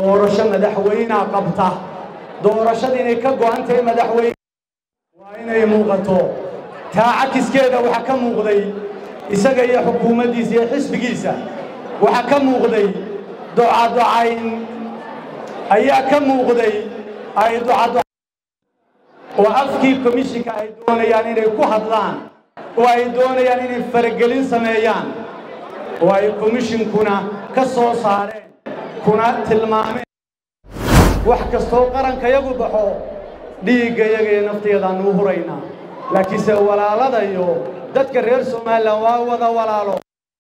doorasho madaxweynea qabta doorashada inay ka go'an tahay madaxweyne waa inay muuqato taa cakiskeeda waxaa ka muuqday isaga iyo xukuumaddiisa iyo xisbigiisa waxaa ka muuqday docadocayn ayaa ka muuqday ay docado oo afkii komishinka ay doonayaan inay ku hadlaan oo ay doonayaan inay faragelin sameeyaan oo ay komishinkuna ka soo saareen kuna tilmaameen wax kastoo qarankayagu baxo dhiiggayaga iyo naftayadaannu huraynaa laakiinse walaalada iyo dadka reer somalilan waa wada walaalo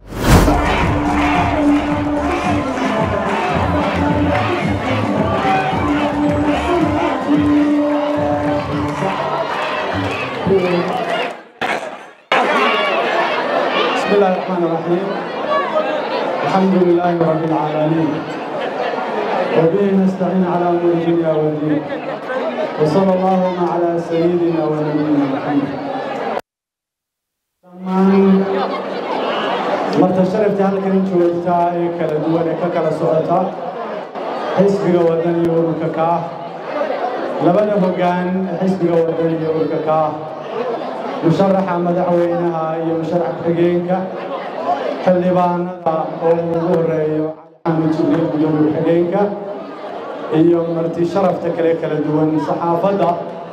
بسم الله الرحمن الرحيم الحمد لله رب العالمين وبه نستعين على امور الدنيا والدين وصلى اللهم على سيدنا ونبينا محمد dhammaan marta sharafta halkan joogtaa ee kala duwan ee ka kala socota xisbiga waddan iyo ururka kaah labada hoggaan ee xisbiga waddan iyo ururka kaah musharaxa madaxweynaha iyo musharax ku-xigeenka xildhibaanada oo ugu horeeyo cali xamed jibriil gudoomiye ku-xigeenka iyo marti sharafta kale kala duwan saxaafadda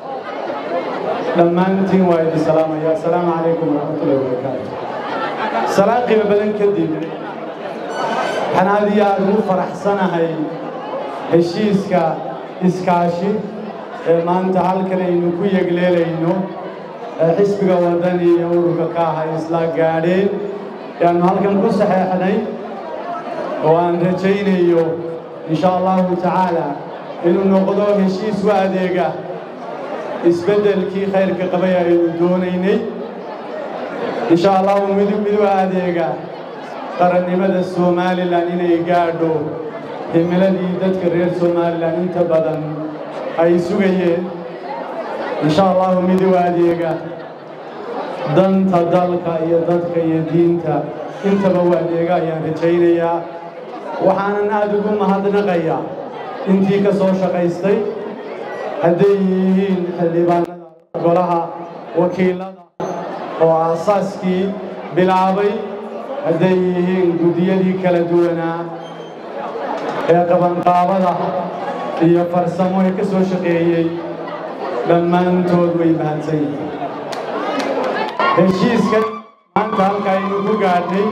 dhammaantiin waa idin salaamaya assalaamu calaykum waraxmatullahi wabarakaatu salaan qiimo badan kadib waxaan aad iyo aad ugu faraxsanahay heshiiska iskaashi ee maanta halkan aynu ku yegleelayno ee xisbiga waddani iyo ururka ka ahay isla gaadheen ayaannu halkan ku saxeexnay oo aan rajaynayo insha allahu tacaala inuu noqdo heshiis u adeega isbeddelkii khayrka qabay aynu doonaynay insha allahu midub mid u adeega qarannimada somalilan inay gaadho himiladii dadka reer somalilan inta badan ay sugayeen insha allahu mid u adeega danta dalka iyo dadka iyo diinta intaba u adeega ayaan rajaynayaa waxaanan aad ugu mahadnaqayaa intii ka soo shaqaystay hadday yihiin xildhibaanada golaha wakiilada oo aasaaskii bilaabay hadday yihiin guddiyadii kala duwanaa ee qabanqaabada iyo farsamo ee ka soo shaqeeyey dhammaantood way mahadsan yihiin heshiiskan maanta halka aynu ku gaadhnay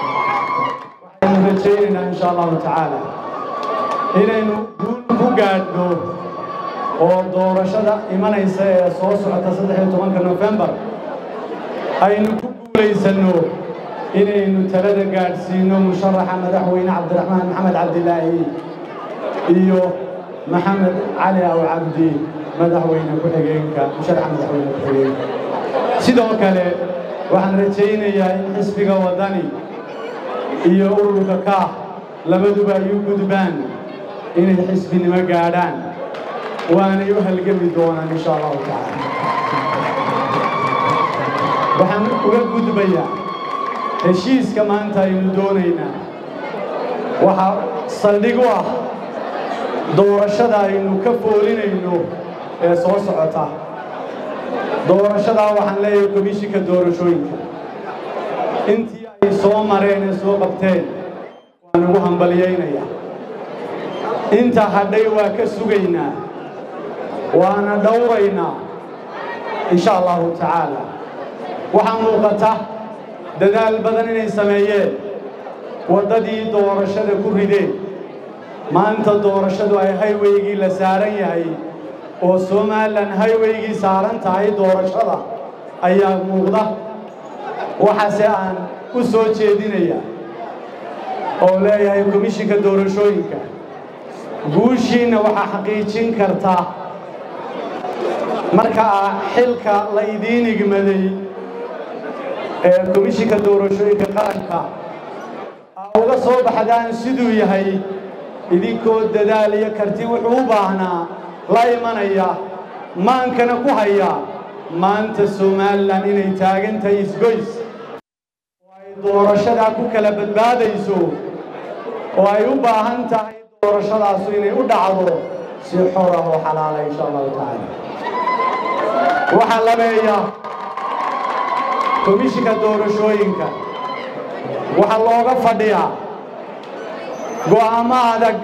waxaynu rajaynaynaa insha allahu tacaala inaynu guul ku gaadhno oo doorashada imanaysa ee soo socota saddex iyo tobanka nofembar aynu ku guulaysanno inaynu talada gaadhsiino musharaxa madaxweyne cabdiraxmaan maxamed cabdilaahi iyo maxamed cali aw cabdi madaxweyne ku-xigeenka musharaxa madaxweyne ku-xigeenka sidoo kale waxaan rajaynayaa in xisbiga waddani iyo ururka kaah labaduba ay u gudbaan inay xisbinimo gaadhaan waanay u halgami doonaan insha allahu tacaala waxaan uga gudbayaa heshiiska maanta aynu doonaynaa waxaa saldhig u ah doorashada aynu ka foolinayno ee soo socota doorashadaa waxaan leeyahay komishinka doorashooyinka intii ay soo mareen ee soo qabteen waan ugu hambalyaynayaa inta hadhay waa ka sugaynaa waana dhowraynaa insha allahu tacaala waxaa muuqata dadaal badan inay sameeyeen waddadii doorashada ku rideen maanta doorashadu ay hayweygii la saaran yahay oo somalilan hayweygii saaran tahay doorashada ayaa muuqda waxaase aan u soo jeedinayaa oo leeyahay komishinka doorashooyinka guushiinna waxaa xaqiijin karta markaa xilka la idiin igmaday ee komishinka doorashooyinka qaranka aa uga soo baxdaan siduu yahay idinkoo dadaal iyo karti wuxuu u baahnaa la imanaya maankana ku haya maanta somalilan inay taagan tahay isgoys oo ay doorashadaa ku kala badbaadayso oo ay u baahan tahay doorashadaasu inay u dhacdo si xor ah oo xalaala insha allahu tacaala waxaa labeeya komishinka doorashooyinka waxaa looga fadhiyaa go'aamo adag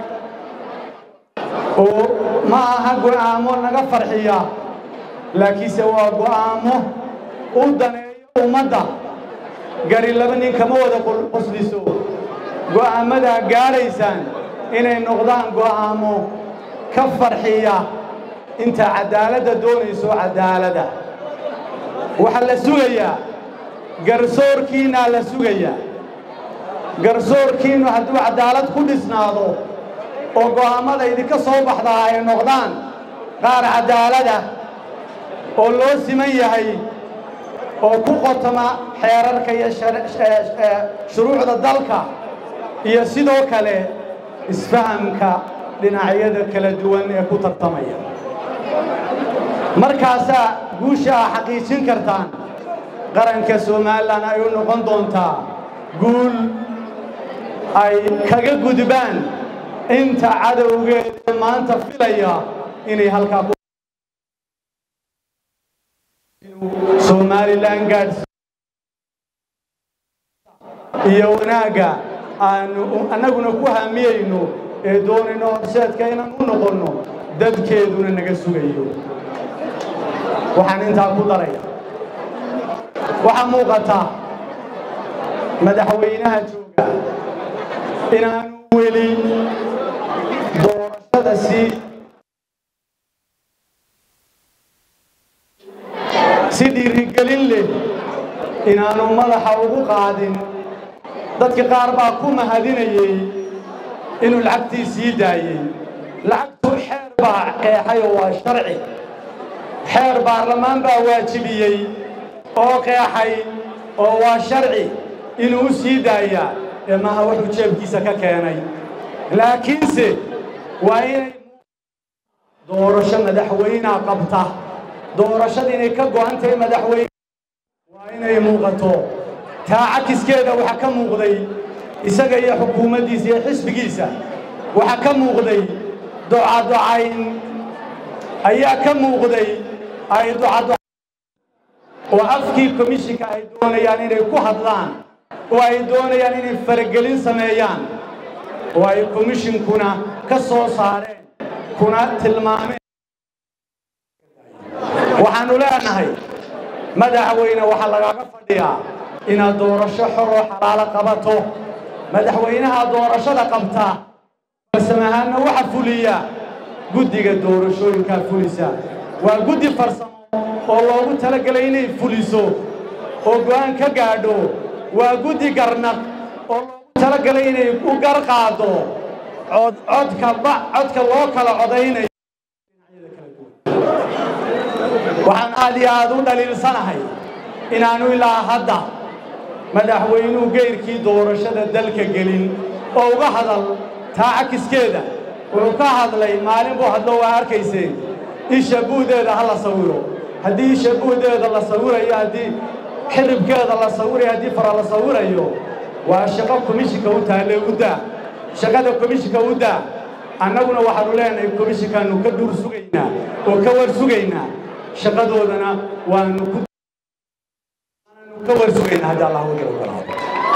oo ma aha go'aamo naga farxiya laakiinse waa go'aamo u daneeyo ummadda gari laba nin kama wada qosliso go'aamadaa gaadhaysaan inay noqdaan go'aamo ka farxiya inta cadaaladda doonayso cadaalada waxaa la sugayaa garsoorkiinaa la sugayaa garsoorkiinnu hadduu cadaalad ku dhisnaado oo go'aammada idinka soo baxdaa ay noqdaan qaar cadaalada oo loo siman yahay oo ku qotoma xeerarka iyo shuruucda dalka iyo sidoo kale isfahamka dhinacyada kala duwan ee ku tartamaya markaasaa guusha a xaqiijin kartaan qaranka somalilan ay u noqon doontaa guul ay kaga gudbaan inta cadowgeeda maanta filaya inay halkaa somalilan gaadhsi iyo wanaagga aanu annaguna ku hamiyayno ee doonayno horseedka inaan u noqonno dadkeeduna naga sugayo waxaan intaa ku daraya waxaa muuqata madaxweynaha jooga inaanu weli doorashada sii si dhiirigelin leh inaanu madaxa ugu qaadin dadka qaar baa ku mahadinayey inuu lacagtii sii daayey lacagtu xeer baa qeexay oo waa sharci xeer baarlamaan baa waajibiyey oo qeexay oo waa sharci inuu u sii daayaa ee maaha wuxuu jeebkiisa ka keenay laakiinse waa inay doorasho madaxweynea qabta doorashada inay ka go'an tahay madaxweyne waa inay muuqato taa cakiskeeda waxaa ka muuqday isaga iyo xukuumaddiisa iyo xisbigiisa waxaa ka muuqday docadocayn ayaa ka muuqday ay ducado oo afkii komishinka ay doonayaan inay ku hadlaan oo ay doonayaan inay faragelin sameeyaan oo ay komishinkuna ka soo saareen kuna tilmaameen waxaannu leenahay madaxweyne waxaa lagaaga fadhiyaa inaad doorasho xor oo xalaalo qabato madaxweynaha doorashada qabta farsamahaanna waxa fuliya guddiga doorashooyinkaa fulisa waa guddi farsamo oo loogu talagelay inay fuliso oo go'aan ka gaadho waa guddi garnaq oo loogu talagalay inay u gar qaado codka codka loo kala codaynayo waxaan aad iyo aad u dhaliilsanahay inaanu ilaa hadda madaxweynuhu geyrkii doorashada dalka gelin oo uga hadal taa cakiskeeda wuxuu ka hadlay maalin buu hadlo waa arkayseen isha buudeeda ha la sawiro haddii isha buudeeda la sawirayo haddii xiribkeeda la sawirayo haddii fara la sawirayo waa shaqo komishinka u taalle u daa shaqada komishinka u daa annaguna waxaanu leenahay komishinkaanu ka dhuur sugaynaa oo ka war sugaynaa shaqadoodana waanu ku ka war sugaynaa haddii allah uga ogolaado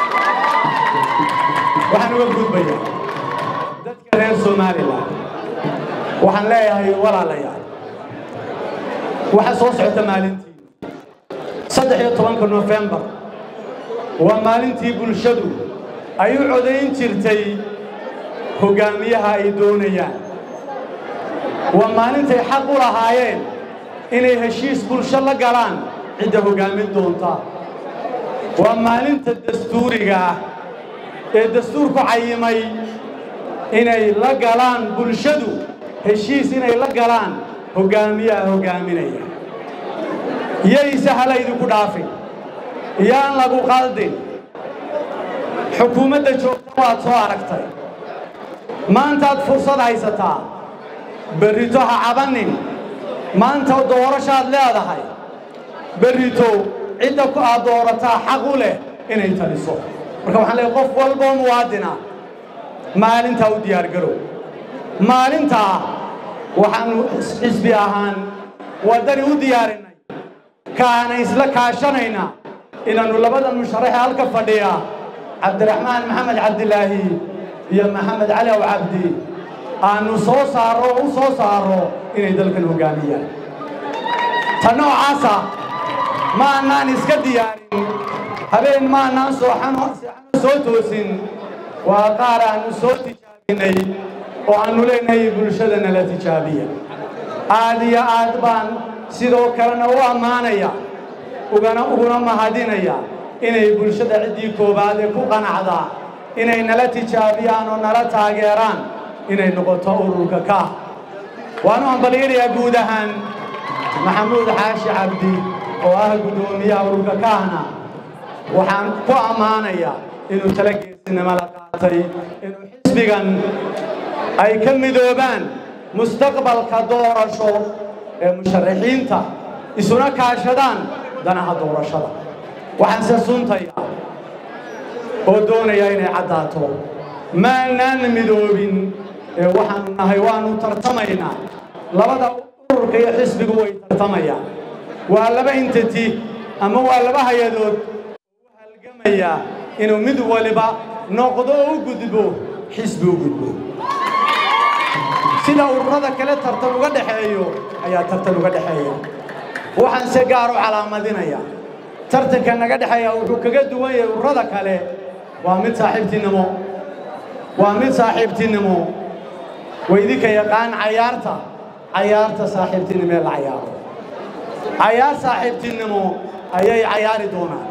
waxaan uga gudbayaa dadka reer somalilan waxaan leeyahay walaalayaal waxaa soo socota maalintii saddex iyo tobanka nofembar waa maalintii bulshadu ay u codayn jirtay hoggaamiyaha ay doonayaan waa maalintay xaq u lahaayeen inay heshiis bulsho la galaan cidda hoggaamin doonta waa maalinta dastuuriga ah ee dastuurku cayimay inay la galaan bulshadu heshiis inay la galaan hoggaamiyaha hoggaaminaya yayse hala idinku dhaafin yaan lagu qaldin xukuumadda joogta waad soo aragtay maantaad fursad haysataa berrito ha cabannin maanta doorashaad leedahay berrito cidda ku aad doorataa xaq u leh inay taliso marka waxaan leeyahay qof walboo muwaadina maalintaa u diyaargarow maalintaa waxaannu xisbi ahaan waddani u diyaarinay kaana isla kaashanaynaa inaannu labada musharaxe halka fadhiya cabdiraxmaan maxamed cabdilaahi iyo maxamed cali aw cabdi aannu soo saarro oo u soo saarro inay dalkan hoggaamiyaan ta noocaasa ma annaan iska diyaarin habeen ma annaan sooxano soo toosin waa qaar aannu soo tijaabinay oo aannu leenahay bulshada nala tijaabiya aad iyo aad baan sidoo kalena u ammaanaya ugana uguna mahadinaya inay bulshada ciddii koowaad ee ku qanacdaa inay nala tijaabiyaan oo nala taageeraan inay noqoto ururka kaah waanu hambalyanayaa guud ahaan maxamuud xaashi cabdi oo ah guddoomiyaha ururka kaahna waxaan ku ammaanayaa inuu tala geesinimo la qaatay inuu xisbigan ay ka midoobaan mustaqbalka doorasho ee musharaxiinta isuna kaashadaan danaha doorashada waxaanse suntayaa oo doonayaa inay caddaato maanaan midoobin ee waxaannu nahay waannu tartamaynaa labada ururka iyo xisbigu way tartamayaan waa laba entity ama waa laba hay-adood u halgamaya inuu mid waliba noqdo oo u gudbo xisbi u gudbo sida ururada kale tartan uga dhexeeyo ayaa tartan uga dhexeeya waxaan se gaar u calaamadinaya tartanka naga dhexeeya wuxuu kaga duwan yahay ururada kale waa mid saaxiibtinimo waa mid saaxiibtinimo waydinka yaqaan cayaarta cayaarta saaxiibtinimo ee la cayaaro cayaar saaxiibtinimo ayay cayaari doonaan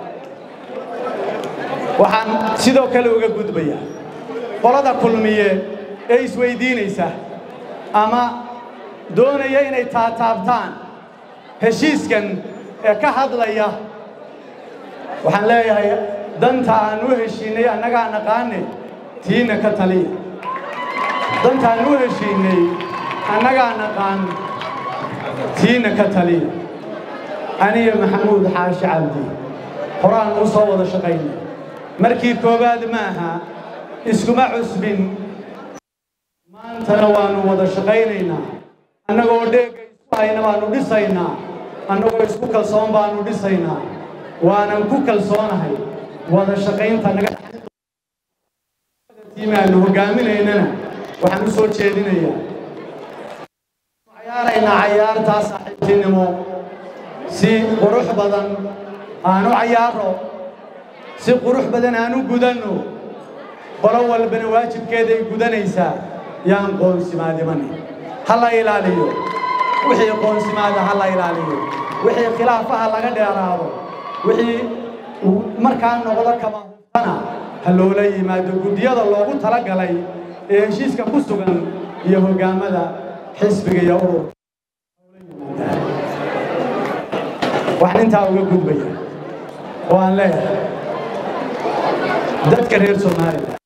waxaan sidoo kale uga gudbayaa qolada kulmiye ee isweydiinaysa ama doonaya inay taataabtaan heshiiskan ee ka hadlaya waxaan leeyahay danta aan u heshiinnay annagaa naqaane tiina ka taliya danta aan u heshiinnay annagaa naqaan tiina ka taliya aniyo maxamuud xaashi cabdi horaan u soo wada shaqaynay markii koowaad maaha iskuma cusbin maantana waannu wada shaqaynaynaa annagoo dheegga isku hayna baannu dhisaynaa annagoo isku kalsoon baannu dhisaynaa waanan ku kalsoonahay wada shaqaynta naga tiimaannu hoggaaminaynana waxaan u soo jeedinayaa cayaaraynaa cayaartaa saaxiibtinimo si qurux badan aanu cayaaro si qurux badan aanu gudanno qolo walbana waajibkeeday gudanaysaa yaan qoonsimaadimani ha la ilaaliyo wixii qoonsimaada ha la ilaaliyo wixii khilaafaha laga dheeraado wixii markaa noqdo kama hubtana ha loola yimaado guddiyada loogu tala galay ee heshiiska ku sugan iyo hoggaamada xisbiga iyo ururka waxaan intaa uga gudbaya oo aan leeyahay dadka reer somalilan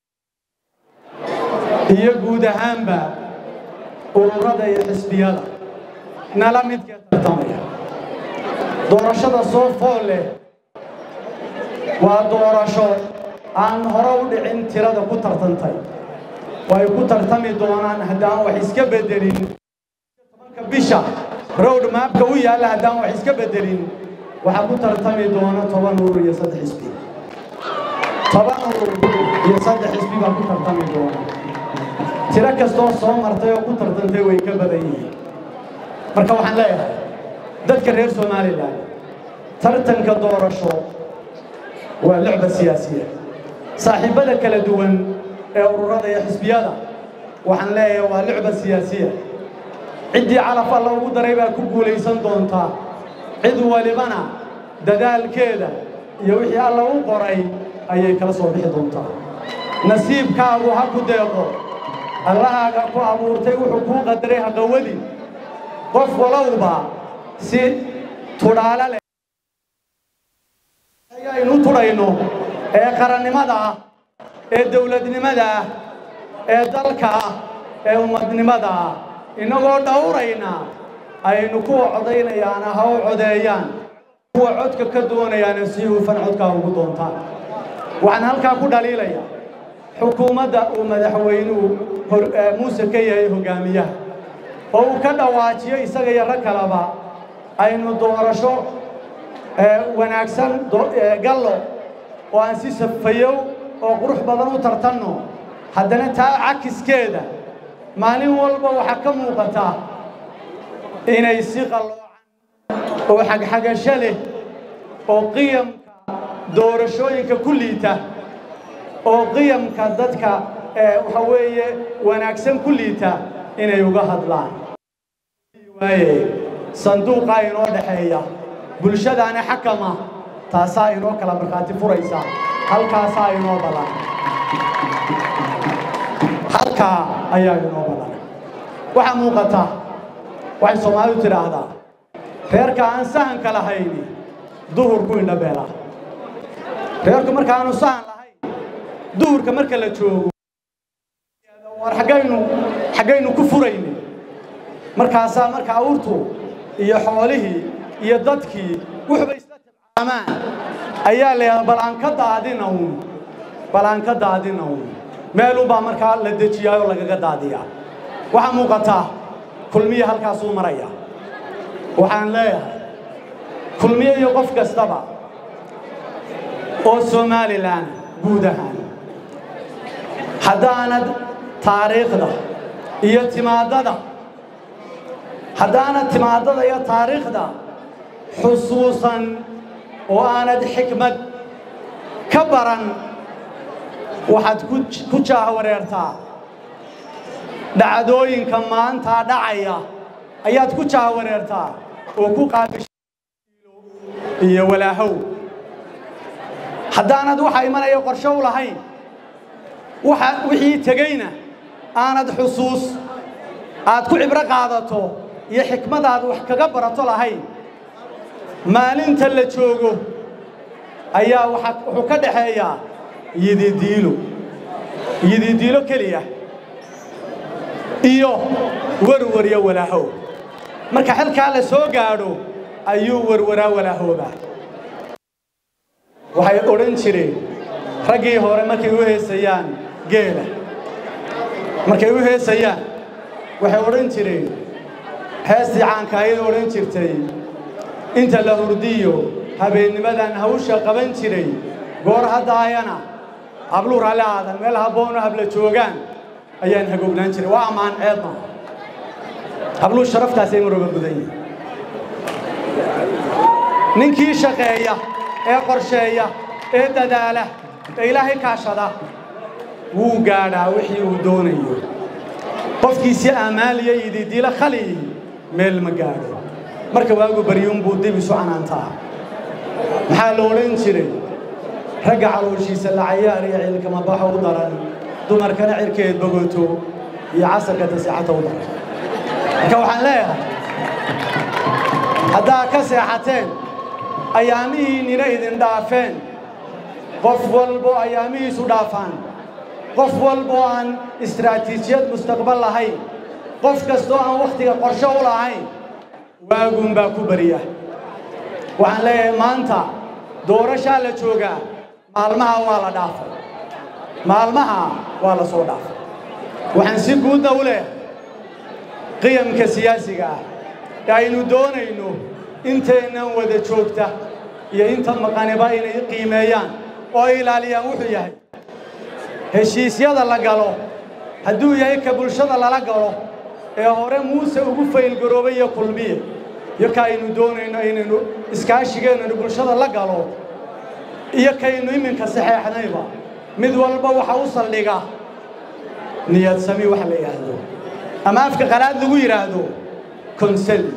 iyo guud ahaanba ururada iyo xisbiyada nala midkee tartamaya doorashada soo fool leh waa doorasho aan hore u dhicin tirada ku tartantay way ku tartami doonaan haddaan wax iska beddelin tobanka bisha rowd maabka u yaalla haddaan wax iska beddelin waxaa ku tartami doona toban urur iyo saddex xisbi toban urur iyo saddex xisbi baa ku tartami doona tiro kastoo soo martay oo ku tartantay way ka badan yihiin marka waxaan leeyahay dadka reer somalilan tartanka doorasho waa lucba siyaasiya saaxiibbada kala duwan ee ururada iyo xisbiyada waxaan leeyahay waa lucba siyaasiya ciddii calaf alla ugu daray baa ku guulaysan doontaa cid walibana dadaalkeeda iyo wixii alla u qoray ayay kala soo bixi doontaa nasiibkaagu ha ku deeqo allahaaga ku abuurtay wuxuu kuu qadaray haqawadi qof walowba si tudhaalo leh ayaynu tudhayno ee qarannimada ah ee dawladnimada ah ee dalka ah ee ummadnimada ah innagoo dhowrayna aynu kuwa codaynayaana ha u codeeyaan kuwa codka ka doonayaana si hufan codkaa ugu doontaan waxaan halkaa ku dhaliilayaa xukuumadda uu madaxweynuhu muuse ka yahay hogaamiyaha oo uu ka dhawaajiyo isaga iyo rag kaleba aynu doorasho wanaagsan gallo oo aan si safayow oo qurux badan u tartanno haddana taa cakiskeeda maalin walba waxaa ka muuqata inay si qalloocan oo xagxagasho leh oo qiyamka doorashooyinka ku liita oo qiyamka dadka waxa weeye wanaagsan ku liita inay uga hadlaan waaye sanduuqaa inoo dhexeeya bulshadaana xakama taasaa inoo kala markhaati furaysa halkaasaa inoo badan halkaa ayaa inoo badan waxaa muuqata waxay soomaalidu tidhaahdaa reerka aan sahanka lahayni duhurku indhabeela reerku markaanu sahan lahayn duhurka marka la joogo war xaggaynu xaggaynu ku furayni markaasaa marka awrtu iyo xoolihii iyo dadkii wuxuba isla tabcaamaan ayaa leeyahay bal aan ka daadina uun bal aan ka daadina uun meelunbaa markaa la dejiyaayoo lagaga daadiyaa waxaa muuqataa kulmiye halkaasuu maraya waxaan leeyahay kulmiye iyo qof kastaba oo somalilan guud ahaan haddaanad taariikhda iyo timaadada haddaanad timaadada iyo taariikhda xusuusan oo aanad xikmad ka baran waxaad ku jaahawareertaa dhacdooyinka maantaa dhacaya ayaad ku jaahawareertaa oo ku qaabisha iyo walaahow haddaanad waxa imanaya qorshe u lahayn waxa wixii tegeyna aanad xusuus aad ku cibro qaadato iyo xikmadaad wax kaga barato lahayn maalinta la joogo ayaa wuxuu ka dhaxeeyaa yididiilo yididiilo keliya iyo warwar iyo walaahow marka xilkaa la soo gaadho ayuu warwaraa walaahoobaa waxay odhan jireen raggii hore markay u heesayaan geela markay u heesayaan waxay odhan jireen heestii caanka ayay odhan jirtay inta la hurdiyo habeennimadan hawsha qaban jiray goor haddaayana habluu raalli aadan meel habboonoo habla joogaan ayaan hagoognaan jiray waa ammaan ceeb maaha habluu sharaftaasay marooga gudan yihin ninkii shaqeeya ee qorsheeya ee dadaala ee ilaahay kaashada wuu gaadhaa wixii uu doonayo qofkiisi amaaliya ididiila khali meel ma gaadho marka waagu baryuunbuu dib isu canaantaa maxaa la odhan jiray ragga calooshiisa la cayaar iyo ciilkama baxo u daran dumarkana cirkeed bogoto iyo casarka taseexata u daran marka waxaan leeyahay haddaa ka seexateen ayaamihiinnina idin dhaafeen qof walbo ayaamihiisu dhaafaan qof walbo aan istaraatiijiyad mustaqbal lahayn qof kastoo aan wakhtiga qorshe u lahayn waaguun baa ku beriya waxaan leeyahay maanta doorashaa la joogaa maalmaha waa la dhaafay maalmaha waa la soo dhaafay waxaan si guudna u leeyahay qiyamka siyaasiga ah ee aynu doonayno inteennan wada joogta iyo inta maqaniba inay qiimeeyaan oo ay ilaaliyaan wuxuu yahay heshiisyada la galo hadduu yahay ka bulshada lala galo ee hore muuse ugu faylgaroobay iyo kulmiye iyo ka aynu doonayno inaynu iskaashigeennanu bulshada la galo iyo kaynu iminka saxeexnayba mid walba waxa u saldhiga niyad sami waxa la yidhaahdo ama afka qalaad lagu yidhaahdo consult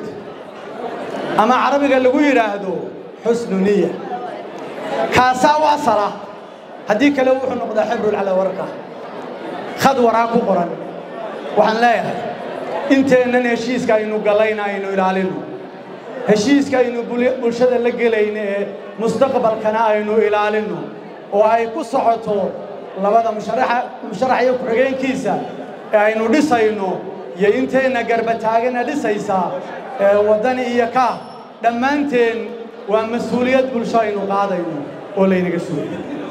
ama carabiga lagu yidhaahdo xusnu niya kaasaa u asala haddii kale wuxuu noqdaa xibrul calaa warqa khad waraa ku qoran waxaan leeyahay inteennan heshiiska aynu galayna aynu ilaalino heshiiska aynu bulshada la gelayno ee mustaqbalkana aynu ilaalino oo ay ku socoto labada musharax iyo ku-xigeenkiisa ee aynu dhisayno iyo inteenna garbataagana dhisaysaa ee waddani iyo kaah dhammaanteen waa mas-uuliyad bulsho aynu qaadayno oo laynaga suuliya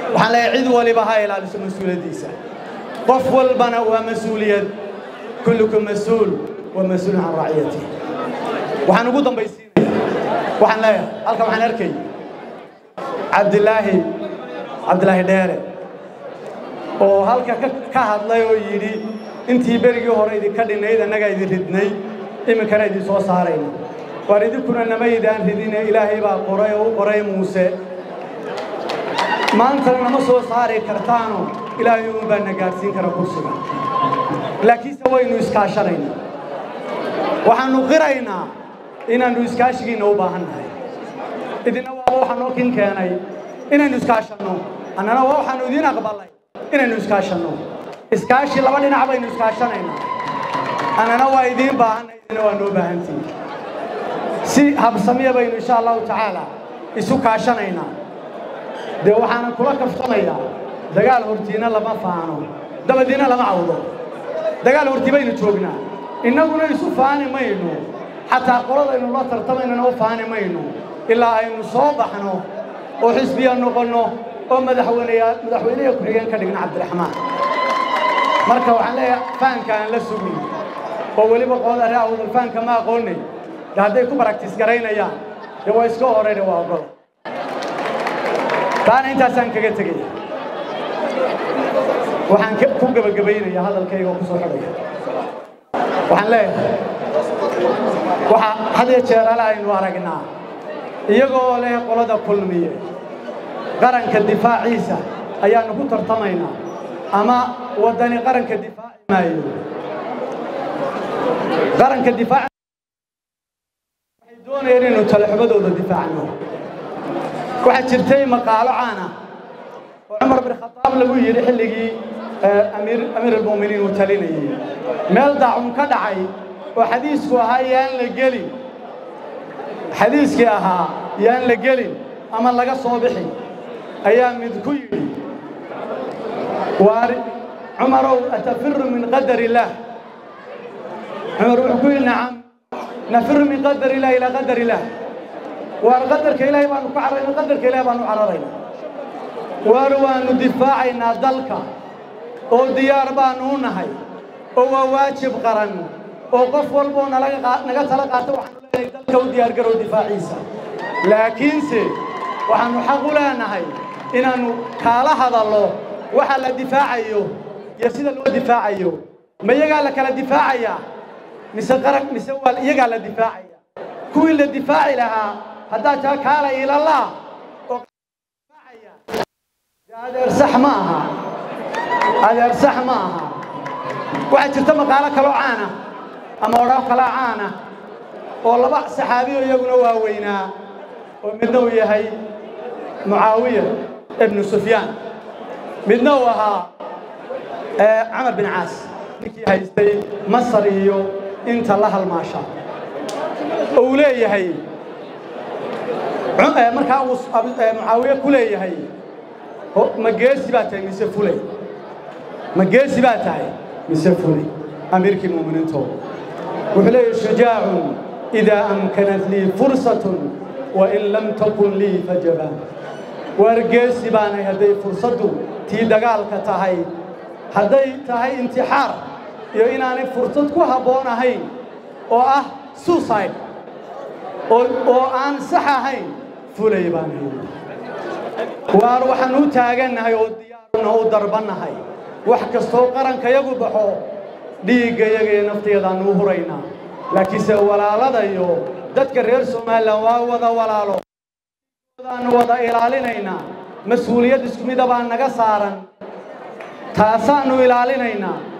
waxaan leeyahay cid waliba ha ilaaliso mas-uuliyaddiisa qof walbana waa mas-uuliyad kullukum mas-uul wa mas-uulun can raciyati waxaan ugu dambaysiinaya waxaan leeyahay halkan waxaan arkay cabdilaahi cabdilaahi dheere oo halka ka hadlay oo yidhi intii berigii hore idinka dhinayd annagaa idin ridnay iminkana idin soo saarayna waar idinkuna namaydaan ridine ilaahay baa qoray oo u qoray muuse maantana nama soo saari kartaano ilaahay uun baa na gaadhsiin kara kursiga laakiinse waynu iskaashanaynaa waxaannu qiraynaa inaannu iskaashigiinna u baahan nahay idinna waaba waxaa noo kin keenay inaynu iskaashanno annana waa waxaannu idiin aqbalay inaynu iskaashanno iskaashi laba dhinac baynu iskaashanaynaa annana waa idiin baahanay idina waa noo baahantihin si habsamiya baynu insha allahu tacaala isu kaashanaynaa dee waxaanan kula kaftamayaa dagaal hortiina lama faano dabadiina lama cawdo dagaal hortii baynu joognaa innaguna isu faani mayno xataa qoladaynu la tartamaynana u faani mayno ilaa aynu soo baxno oo xisbiya noqonno oo madaxweyneya madaxweyneha ku-xigeen ka dhigna cabdiraxmaan marka waxaan leeyahay faanka aan la sugin oo weliba qolada ree awdal faanka ma aqoonay de hadday ku baraktiis garaynayaan dee waa iska horeyna waa ogol taana intaasaan kaga tegaya waxaan ku gebagabaynaya hadalkayga oo ku soo xidhaya waxaan leeyahay waxaa had iyo jeer ale aynu aragnaa iyagoo leh qolada kulmiye qaranka difaaciisa ayaannu ku tartamaynaa ama waddani qaranka difaaci maayo qaranka difaaci waxay doonayeen inaynu talaxumadooda difaacno waxaa jirtay maqaalo caana oo cumar bin khataab lagu yidhi xilligii amiir almu'miniin uu talinayey meel daacun ka dhacay oo xadiisku ahaa yaan la gelin xadiiskii ahaa yaan la gelin ama laga soo bixin ayaa mid ku yidhi waar cumarow atafiru min qadar illaah cumar wuxuu ku yidhi nacam nafiru min qadar illah ilaa qadar illaah waar qadarka ilaahay baanu ku cararayna qadarka ilaahay baanu cararayna waar waannu difaacaynaa dalka oo diyaar baanu u nahay oo waa waajib qaran oo qof walboo nalaga naga tala qaata waxaanu leenahay dalka u diyaargarow difaaciisa laakiinse waxaannu xaq u leenahay inaannu kaala hadallo waxa la difaacayo iyo sida loo difaacayo ma iyagaa la kala difaacayaa mise qaran mise waa iyagaa la difaacaya kuwii la difaaci lahaa haddaad taa kaala ilallah oo difaacaya adeer sax ma aha adeer sax ma aha waxaa jirta maqaalo kaloo caana ama odhaaf kalaa caana oo laba saxaabiyo iyaguna waaweynaa oo midna uu yahay mucaawiya ibnu sufyaan midna uu ahaa camar bin caas ninkii haystay masar iyo inta la halmaasha oo uu leeyahay markaa uu mucaawiye ku leeyahay ma geesi baa tahay mise fulay ma geesi baa tahay mise fulay amiirkii mu'miniintooda wuxuu leeyahay shujaacun idaa amkanat lii fursatun wain lam takun lii fajabaan waar geesi baanay hadday fursaddu tii dagaalka tahay hadday tahay intixaar iyo inaanay fursad ku habboon ahayn oo ah suicide oo aan sax ahayn fulay baan hayni waar waxaan u taagannahay oo diyaaruna u darbannahay wax kastoo qarankayagu baxo dhiiggayaga iyo nafteedaannu u huraynaa laakiinse walaaladayo dadka reer somalilan waa wada walaalo daannu wada ilaalinaynaa mas-uuliyad isku mida baa naga saaran taasaannu ilaalinaynaa